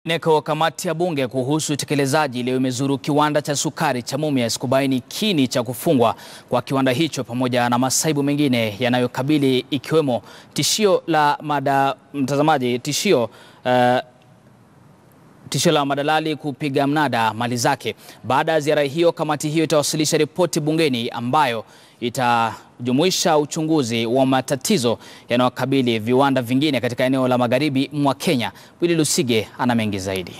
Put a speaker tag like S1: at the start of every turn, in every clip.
S1: Neko kamati ya bunge kuhusu utekelezaji leo imezuru kiwanda cha sukari cha Mumias kubaini kini cha kufungwa kwa kiwanda hicho pamoja na masaibu mengine yanayokabili ikiwemo tishio la mada, mtazamaji, tishio uh, tishio la madalali kupiga mnada mali zake. Baada ya ziara hiyo, kamati hiyo itawasilisha ripoti bungeni ambayo itajumuisha uchunguzi wa matatizo yanayokabili viwanda vingine katika eneo la magharibi mwa Kenya. Willy Lusige ana mengi zaidi.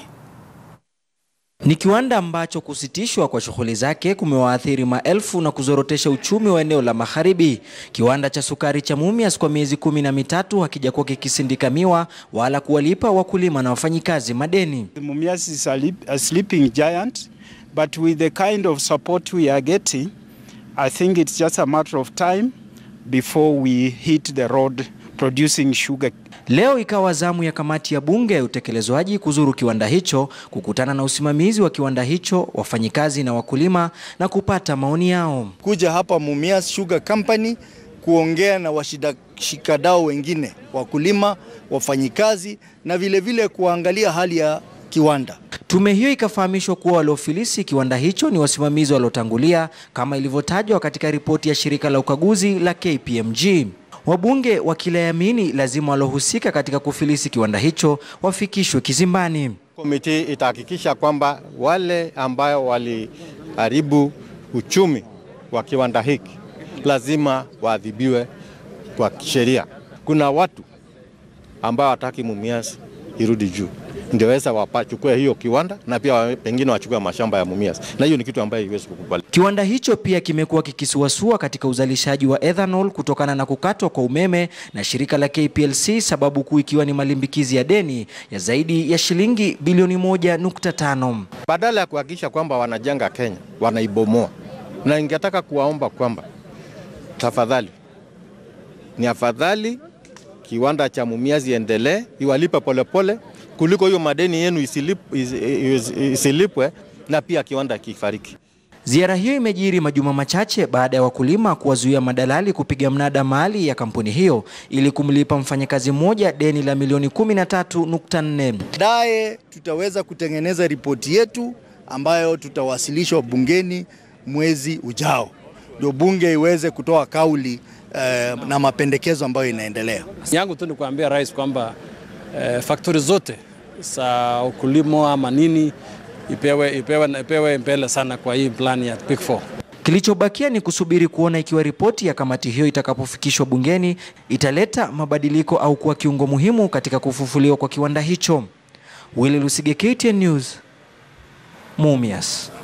S2: Ni kiwanda ambacho kusitishwa kwa shughuli zake kumewaathiri maelfu na kuzorotesha uchumi wa eneo la magharibi. Kiwanda cha sukari cha Mumias kwa miezi kumi na mitatu hakijakuwa kikisindika miwa wala kuwalipa wakulima na wafanyikazi madeni.
S3: Mumias is a, lip, a sleeping giant, but with the kind of support we are getting, I think it's just a matter of time before we hit the road producing sugar.
S2: Leo ikawa zamu ya kamati ya bunge ya utekelezwaji kuzuru kiwanda hicho, kukutana na usimamizi wa kiwanda hicho, wafanyikazi na wakulima na kupata maoni yao.
S4: Kuja hapa Mumias Sugar Company kuongea na washikadau wengine, wakulima, wafanyikazi na vilevile vile kuangalia hali ya kiwanda.
S2: Tume hiyo ikafahamishwa kuwa waliofilisi kiwanda hicho ni wasimamizi waliotangulia kama ilivyotajwa katika ripoti ya shirika la ukaguzi la KPMG. Wabunge wakilayamini lazima walohusika katika kufilisi kiwanda hicho wafikishwe kizimbani.
S5: Komiti itahakikisha kwamba wale ambayo waliharibu uchumi wa kiwanda hiki lazima waadhibiwe kwa sheria. Kuna watu ambao wataki Mumias irudi juu ndioweza wapachukue hiyo kiwanda na pia pengine wachukue mashamba ya Mumias, na hiyo ni kitu ambayo haiwezi kukubali.
S2: Kiwanda hicho pia kimekuwa kikisuasua katika uzalishaji wa ethanol kutokana na kukatwa kwa umeme na shirika la KPLC, sababu kuu ikiwa ni malimbikizi ya deni ya zaidi ya shilingi bilioni moja nukta tano.
S5: Badala ya kuhakikisha kwamba wanajenga Kenya, wanaibomoa, na ningetaka kuwaomba kwamba tafadhali, ni afadhali kiwanda cha Mumias iendelee, iwalipe polepole kuliko hiyo madeni yenu isilip, is, is, isilipwe na pia kiwanda kifariki.
S2: Ziara hiyo imejiri majuma machache baada ya wakulima kuwazuia madalali kupiga mnada mali ya kampuni hiyo ili kumlipa mfanyakazi mmoja deni la milioni 13.4.
S4: Baadaye tutaweza kutengeneza ripoti yetu ambayo tutawasilishwa bungeni mwezi ujao, ndio bunge iweze kutoa kauli eh, na mapendekezo ambayo inaendelea.
S6: yangu tu ni kuambia rais kwamba eh, faktori zote za ukulima ama nini ipewe, ipewe, ipewe mbele sana kwa hii plani ya Big Four.
S2: Kilichobakia ni kusubiri kuona ikiwa ripoti ya kamati hiyo itakapofikishwa bungeni italeta mabadiliko au kuwa kiungo muhimu katika kufufuliwa kwa kiwanda hicho. Willy Lusige, KTN News, Mumias.